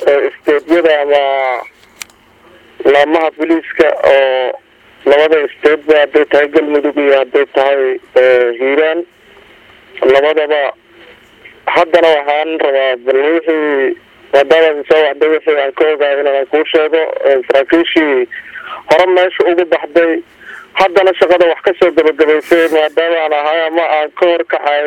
isteedyada ama laamaha booliiska oo labada isteedba hadday tahay galmudug iyo hadday tahay hiiraan labadaba haddana waxaan rabaa bal wixii maadaama soo waxday wixii aan ka ogaay inaan kuu sheego saraakiishii hore meesha ugu baxday haddana shaqada wax kasoo gabagabaysay maadaama aan ahay ama aan ka horkacay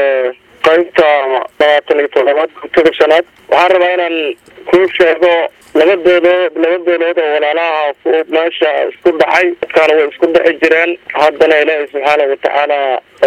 qaybta labaatan iyo toddobaad gurtada shanaad waxaan rabaa inaan kuu sheego laba beelood laba beelood oo walaalaha meesha isku dhacay dadkaana way isku dhici jireen haddana ilaahay subxaana watacaala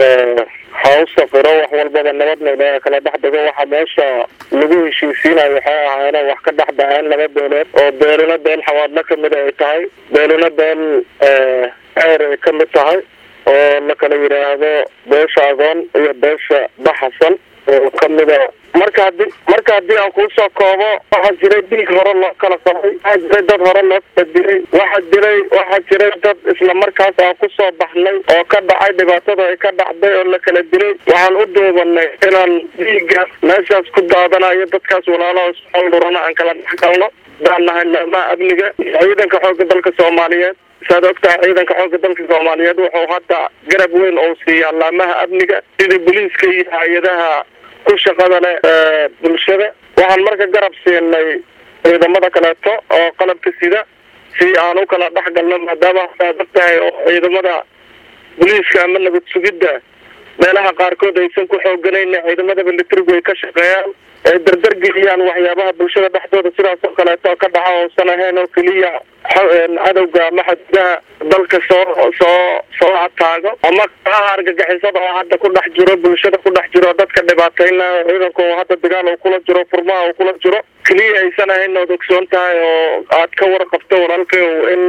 ha u saqiro wax walbaba nabadna ilaahay kala dhex dhigo waxa meesha lagu heshiisiinayo waxay ahaayeen wax ka dhex dhaceen laba beelood oo beeluna beel xawaadla kamid ay tahay beeluna beel ceer ay kamid tahay oo la kala yidhaahdo beesha agoon iyo beesha baxasan oo kamida marka hadii marka haddii aan kuusoo koobo waxaa jiray dhiig hore loo kala qabay waxaa jiray dad hore loo kala dilay waxaa jiray waxaa jiray dad isla markaas aan kusoo baxnay oo ka dhacay dhibaatada ay ka dhacday oo la kala dilay waxaan u duubanay inaan dhiiggaas meeshaas ku daadanayo dadkaas walaalaha isxoldurana aan kala dhex galno baan nahay laamaha amniga ciidanka xoogga dalka soomaaliyeed saad ogtahay ciidanka xoogga dalka soomaaliyeed wuxuu hadda garab weyn oo siiyaa laamaha amniga sida booliiska iyo hay-adaha ku shaqada leh bulshada waxaan marka garab siinay ciidamada kaleeto oo qalabka sida si aan u kala dhex galno maadaama saad ogtahay oo ciidamada booliiska ama nabad sugidda meelaha qaarkood aysan ku xooganayna ciidamada militarigu ay ka shaqeeyaan ay dardar geliyaan waxyaabaha bulshada dhexdooda sidaas oo kaleeto ka dhaca oosan ahayn oo keliya cadowga ama xadidaha dalka soo soo soo ataago ama kaaha argagixisada oo hadda ku dhex jiro bulshada ku dhex jiro dadka dhibaateyna ciidanka oo hadda dagaal uu kula jiro furmaha uu kula jiro keliya aysan ahayn ood ogsoon tahay oo aad ka warqabto walaalkay in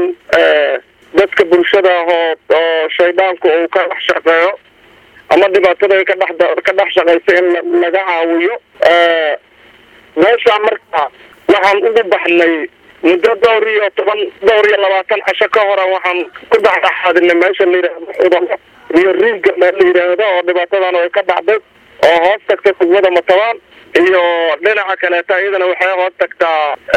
dadka bulshada ah oo oo shaydaanku uu ka dhex shaqeeyo ama dhibaatada ay ka dhex ka dhex shaqaysa in laga caawiyo meesha marka waxaan ugu baxnay muddo dhowr iyo toban dhowr iyo labaatan casho ka hore waxaan ku dhexdhexaadinay meesha la yidhaahdo xudalo iyo riigga meel la yidhaahdo oo dhibaatadan ay ka dhacday oo hoos tagta degmada matabaan iyo dhinaca kaleeta iyadana waxay hoos tagtaa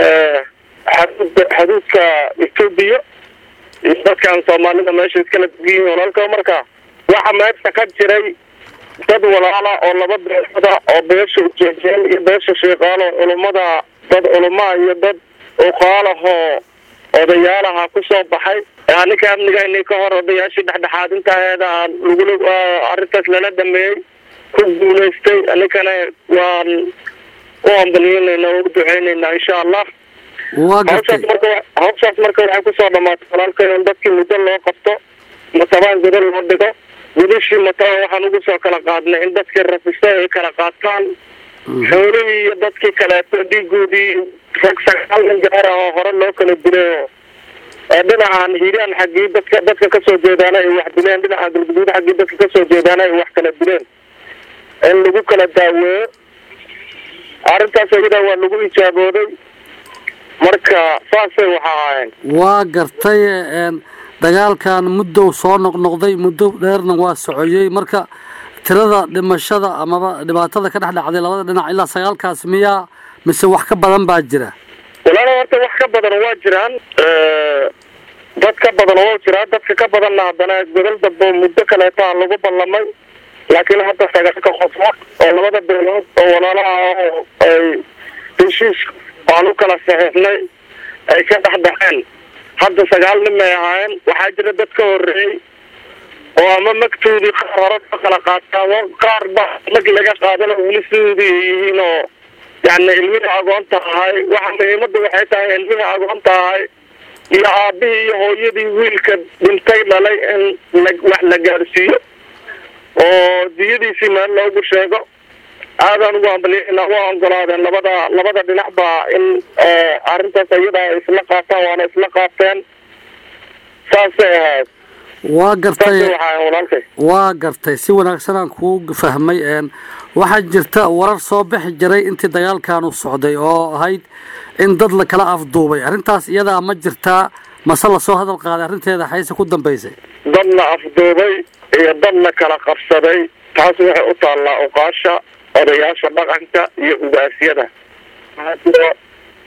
xaduud xaduudka etoobiya iyo dadkan soomaalida meesha iskala degiyihin walaalka marka waxa meesha ka jiray dad walaala oo laba beelada oo beesha ujeejeen iyo beesha sheekaalo culummada dad culumaa iyo dad uqaalahoo odayaalaha kusoo baxay ninka amnigani ka hor odayaashii dhexdhexaadintaheeda lagula arrintaas lala dhameeyey ku guulaystay ninkana waan u ambaliyeynayna oo u duceyneynaa insha allah hawshaas marka hawshaas marka waxay kusoo dhamaatay walaalkay in dadkii muddo loo qabto matabaan godo loo dhigo gudashii matabaan waxaan ugu soo kala qaadnay in dadkii rafista ay kala qaataan xoolihii iyo dadkii kaleeto dhiigoodii rag sagaal nin gaar ah oo hore loo kala dilay oo dhinacan hiiraan xaggii dadka dadka kasoo jeedaana ay wax dileen dhinaca galguduud xaggii dadka kasoo jeedaana ay wax kala dileen in lagu kala daaweeyo arrintaas iyada waa lagu ijaabooday marka saasay waxa ahaayeen waa gartay dagaalkan muddow soo noqnoqday muddo dheerna waa socoyey marka tirada dhimashada amaba dhibaatada ka dhex dhacday labada dhinac ilaa sagaalkaas miyaa mise wax ka badan baa jira walaala horta wax ka badan waa jiraan dad ka badan waa jiraa dadka ka badanna haddana godol dambe muddo kaleetaa lagu ballamay laakiin hadda sagaalka qofood oo labada beelood oo walaalaha ay heshiis aan u kala saxiixnay ay ka dhex dhexeen hadda sagaal nin may ahaayeen waxaa jira dad ka horreeyey oo ama magtoodii qaar hore ka kala qaataamo qaar ba mag laga qaadano weli sidoodii ay yihiin oo yani ilmihii agoonta ahay waxa muhiimadda waxay tahay ilmihii agoonta ahay iyo aabihii iyo hooyadii wiilka dhintay dhalay in la wax la gaarsiiyo oo diyadiisii meel loogu sheego aadaan ugu hambaliyana waa ogolaadeen labada labada dhinacba in arrintaas iyada ay isla qaataan waana isla qaateen saasay ahayd waa gartay walaalkay waa gartay si wanaagsanaan kuu fahmay waxaa jirta warar soo bixi jiray intii dagaalkanu socday oo ahayd in dad la kala afduubay arrintaas iyadaa ma jirtaa mase lasoo hadal qaaday arrinteeda xayse ku dambaysay dad la afduubay iyo dad la kala qabsaday taas waxay u taallaa uqaasha odayaasha dhaqanka iyo ugaasyada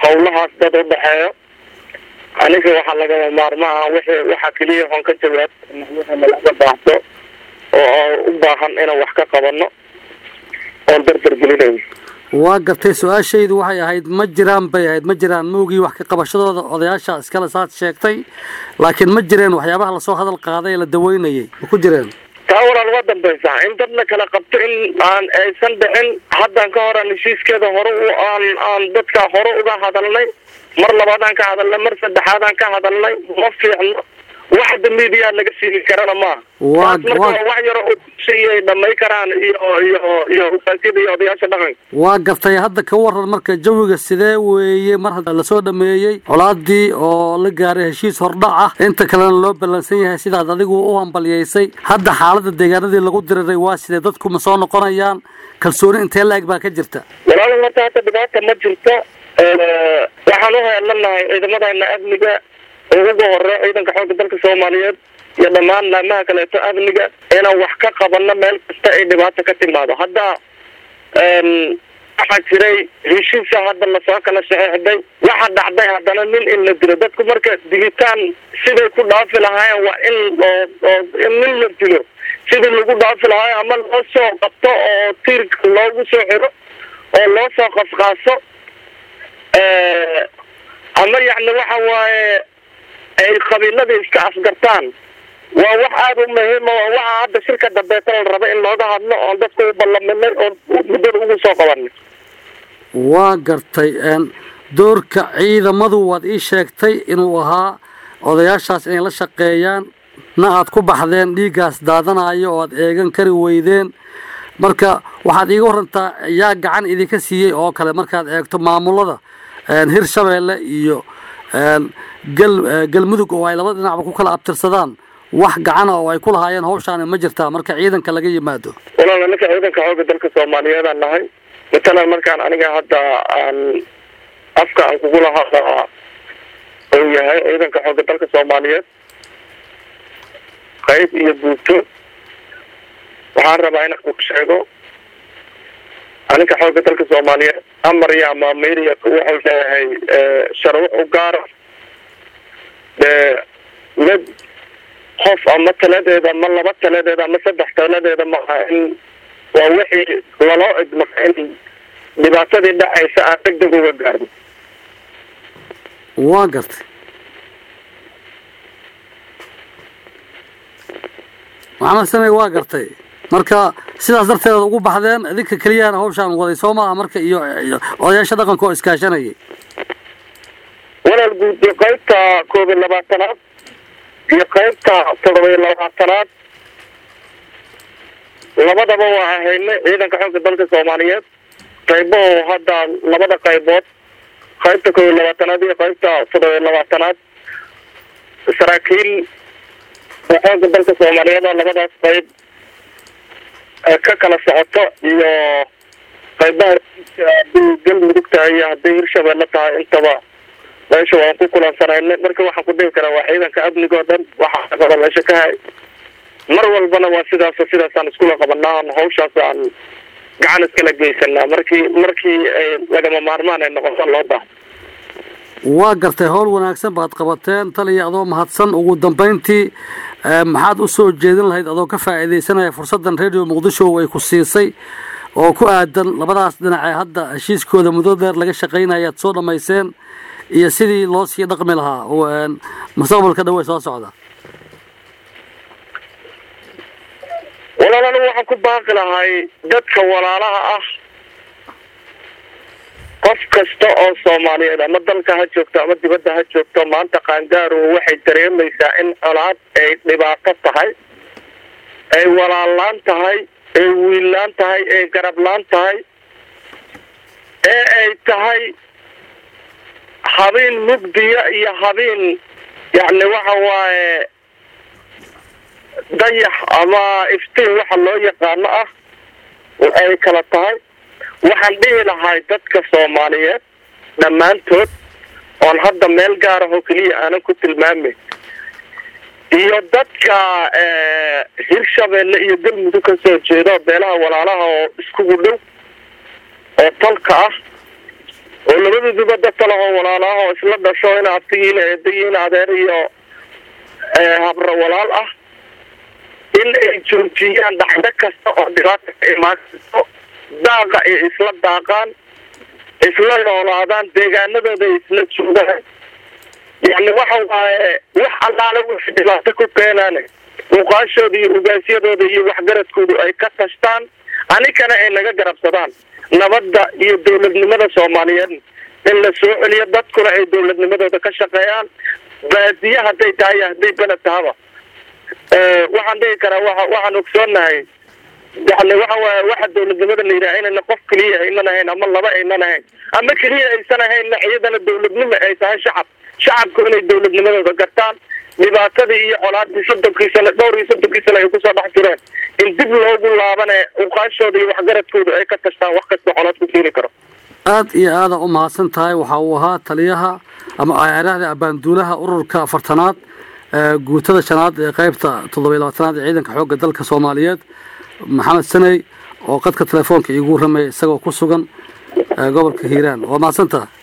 howlahaas dad u dhexeeyo aniga waxaa lagama maarmaha wixii waxa keliya oon ka jawaab wixii nalaga baahdo oo u baahan inaan wax ka qabano oon dardar gelinayo waa gartay su-aashaydu waxay ahayd ma jiraan bay ahayd ma jiraan moogii wax ka qabashadooda odayaasha iskale saad sheegtay laakiin ma jireen waxyaabaha lasoo hadal qaaday ee la daweynayay ma ku jireen taa walaal uga dambaysa in dad la kala qabto in aan aysan dhicin haddan ka horan heshiiskeeda hore u aan aan dadka hore uga hadalnay mar labaadaan ka hadalnay mar saddexaadaan ka hadalnay ma fiicno waxda miidiyaa laga siini karana maaha Waa- taas marka waa- waa wax yaro oo ay dhamay karaan iyo iyo iyo ugaasida iyo odayaasha dhaqanka waa gartay hadda ka waran marka jawiga sidee weeye mar hadda lasoo dhameeyey colaadii oo la gaaray heshiis hordhac ah inta kalena loo ballansan yahay sidaad adigu u hambalyaysay hadda xaalada deegaanadii lagu diriray waa sidee dadku ma soo noqonayaan kalsooni intee la-eg baa ka jirta walaal horta hadda dhibaata ma jirto waxaan u heelanahay ciidamadana amniga oo ugu horeeya ciidanka xoogga dalka soomaaliyeed iyo dhammaan laamaha kaleeto amniga inaan wax ka qabano meel kasta ay dhibaato ka timaado hadda waxaa jiray heshiisa hadda lasoo kala saxeexday waxa dhacday haddana nin in la dilo dadku marka dilitaan siday ku dhaafi lahaayeen waa in oo oo in nin la dilo sidii lagu dhaafi lahaayo ama loo soo qabto oo tiirka loogu soo xiro oo loo soo qasqaaso ama yacni waxa waaye ay qabiilada iska asgartaan waa wax aada u muhiima waa waxa hadda shirka dambeeta la raba in looga hadlo oon dadka u ballaminay oon muddada ugu soo qabanay waa gartay een, doorka ciidamadu waad ii sheegtay inuu ahaa odayaashaas inay la shaqeeyaan na aad ku baxdeen dhiiggaas daadanayo oo aad eegan kari weydeen marka waxaad iiga warantaa yaa gacan idinka siiyey oo kale markaad eegto maamulada een, hirshabeelle iyo een, gal eh, galmudug oo ay laba dhinacba ku kala abtirsadaan wax gacana oo ay ku lahaayeen hawshaani ma jirtaa marka ciidanka laga yimaado walaal ninka ciidanka xoogga dalka soomaaliyeedaan nahay matalan markaan aniga hadda aan afka aan kugula hadlaa uu yahay ciidanka xoogga dalka soomaaliyeed qayb iyo buugto waxaan rabaa inaan ku sheego aninka xoogga dalka soomaaliyeed amar iyo amaameyriya wuxuu leeyahay sharwo u gaara dee mid qof ama taladeeda ama laba taladeeda ama saddex taladeeda maaha in waa wixii laloo idmaka in dhibaatadii dhacaysa aan deg deg uga gaarno waa gartay maxamed samey waa gartay marka sidaas darteed ugu baxdeen idinka keliyana hawshaan waday soo maaha marka iyo iyo odayaasha dhaqanka oo iskaashanayay walaal guud qaybta koob iyo labaatanaad iyo qaybta toddoba iyo labaatanaad labadaba waa ahaynay ciidanka xoogga dalka soomaaliyeed qaybaho hadda labada qaybood qaybta koob iyo labaatanaad iyo qaybta toddoba iyo labaatanaad saraakiil xoogga dalka soomaaliyeed oo labadaas qayb ka kala socoto iyo qaybaha haddii galmudug tahay iyo haddii hirshabeelle tahay intaba meesha waan ku kulansanayna marka waxaan ku dhihi karaa waa ciidanka amniga oo dhan waxaa shaqada meesha ka hay mar walbana waa sidaas sidaasaan iskula qabanaa aan hawshaas aan gacan iskala geysanaa markii markii ay lagama maarmaan ay noqoto loo baahdo waa gartay howl wanaagsan baad qabateen taliya adoo mahadsan ugu dambayntii eh, maxaad u soo jeedin lahayd adoo ka faa'iidaysanaya fursaddan radio muqdisho ay ku siisay oo ku aadan labadaas dhinac ee hadda heshiiskooda muddo dheer laga shaqaynaya aad soo dhammayseen iyo sidii loo sii dhaqmi lahaa oo, een, mustaqbalka dhow ee soo socda walaal anigu waxaan ku baaqi lahay dadka walaalaha ah qof kasta oo soomaaliyeed ama dalka ha joogto ama dibadda ha joogto maanta qaangaaru waxay dareemaysaa in colaad ay dhibaato tahay ay walaallaan tahay ay wiillaan tahay ay garablaan tahay ee ay tahay habeen mugdiya iyo habeen yacni waxa waaye dayax ama iftiin waxa loo yaqaano ah oo ay kala tahay waxaan dhihi lahay dadka soomaaliyeed dhammaantood oon hadda meel gaarahoo keliya aanan ku tilmaameyn iyo dadka hirshabeelle iyo galmudug ka soo jeedo beelaha walaalaha oo iskugu dhow oo talka ah oo labaduduba dad kale oo walaalaah oo isla dhasho in abtigiina eedayiin adeer iyo habra walaal ah in ay joojiyaan dhacdo kasta oo dhibaata ka imaan karto daaqa ay isla daaqaan isla noolaadaan deegaanadooda ay isla joogaan yani waxa waaye wax allaale wixii dhibaato ku keenaan muuqaashooda iyo ugaasyadooda iyo waxgaradkoodu ay ka tashtaan anikana ay naga garabsadaan nabadda iyo dowladnimada soomaaliyeed in la soo celiyo dadkuna ay dowladnimadooda ka shaqeeyaan baadiye hadday tahay hadday beled tahaba waxaan dhihi karaa wa waxaan ogsoonahay yani waxa waaya waxa dowladnimada la yidhaha inayna qof keliya aynan ahayn ama laba aynan ahayn ama keliya aysan ahaynna iyadana dowladnimo ay tahay shacab shacabku inay dowladnimadooda gartaan dhibaatadii iyo colaadii soddonkii sane dhowr iyo soddonkii sane ay kusoo dhex jireen in dib loogu laabane uqaashooda iyo waxgaradkooda ay ka tashtaan wax kasta colaad ku keeni karo aada iyo aada u mahadsan tahay waxa uu ahaa taliyaha ama aaraahda abaanduulaha ururka afartanaad guutada shanaad ee qaybta toddobiy labaatanaad ee ciidanka xoogga dalka soomaaliyeed maxamed saney oo qadka telefoonka iigu ramaya isagoo ku sugan gobolka hiiraan waa mahadsantaha